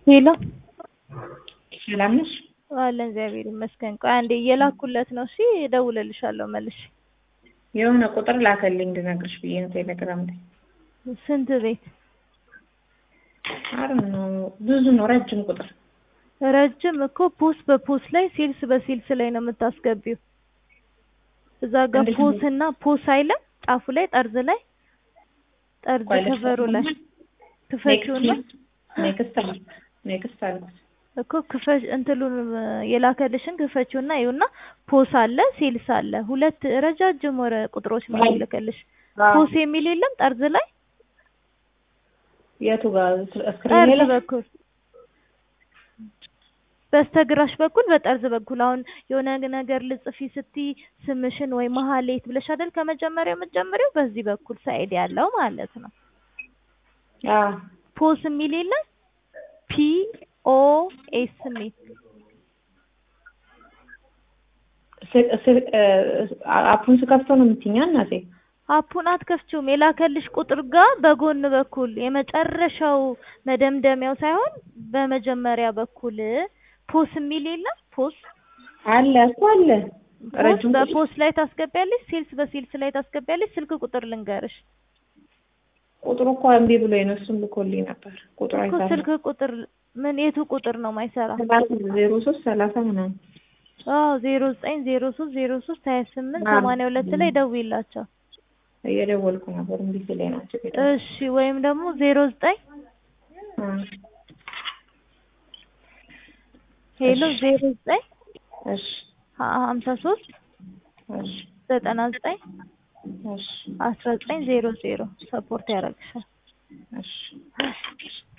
ሄሎ ሰላም ነሽ? አለን እግዚአብሔር ይመስገን። ቆይ አንዴ እየላኩለት ነው። እሺ እደውልልሻለሁ መልሼ። የሆነ ቁጥር ላከልኝ እንድነግርሽ ብዬ ነው ቴሌግራም ላይ። ስንት ቤት? አረ ነው ብዙ ነው፣ ረጅም ቁጥር ረጅም እኮ ፖስ በፖስ ላይ ሴልስ በሴልስ ላይ ነው የምታስገቢው። እዛ ጋር እንዴት ፖስ ነው? እና ፖስ አይልም ጫፉ ላይ ጠርዝ ላይ ጠርዝ ቆይ ከበሩ ላይ ክፈችውና ኔክስት አልኩት ኔክስት አልኩት። እኮ ክፈች እንትሉን የላከልሽን ክፈችውና ይኸውና ፖስ አለ ሴልስ አለ ሁለት ረጃጅም ወረ ቁጥሮች ነው የሚልክልሽ። ፖስ የሚል የለም ጠርዝ ላይ የቱ ጋር ስክሪን ጠርዝ ላይ በኩል በስተግራሽ በኩል በጠርዝ በኩል አሁን የሆነ ነገር ልጽፊ ስትይ ስምሽን ወይ መሀሌት ብለሽ አይደል ከመጀመሪያው የምትጀምሪው በዚህ በኩል ሳይድ ያለው ማለት ነው። አዎ ፖስ የሚል የለም ፒ ኦ ኤስ የሚል ስ- ስ- አፑን ስከፍተው ነው የምትይኛ እናቴ? አፑን አትከፍቺውም። የላከልሽ ቁጥር ጋር በጎን በኩል የመጨረሻው መደምደሚያው ሳይሆን በመጀመሪያ በኩል ፖስ የሚል የለም ፖስ አለ እኮ አለ። ፖስ ረጅም ቁጥር በፖስ ላይ ታስገቢያለሽ፣ ሴልስ በሴልስ ላይ ታስገቢያለሽ። ስልክ ቁጥር ልንገርሽ ቁጥሩ እኮ እምቢ ብሎኝ ነው። እሱን ልኮልኝ ነበር። ቁጥሩ እኮ አይሰራም። ስልክ ቁጥር ምን የቱ ቁጥር ነው ማይሰራ? ሰላሳ ዜሮ ሶስት ሰላሳ ምናምን አዎ ዜሮ ዘጠኝ ዜሮ ሶስት ዜሮ ሶስት ሀያ ስምንት አዎ። ሰማንያ ሁለት ላይ ደውይላቸው። እየደወልኩ ነበር እምቢ ሲለኝ ናቸው ቤት እሺ ወይም ደግሞ ዜሮ ዘጠኝ ሄሎ ዜሮ ዘጠኝ እሺ ሀምሳ ሶስት እሺ ዘጠና ዘጠኝ እሺ አስራ ዘጠኝ ዜሮ ዜሮ ሰፖርት ያደርግሻል። እሺ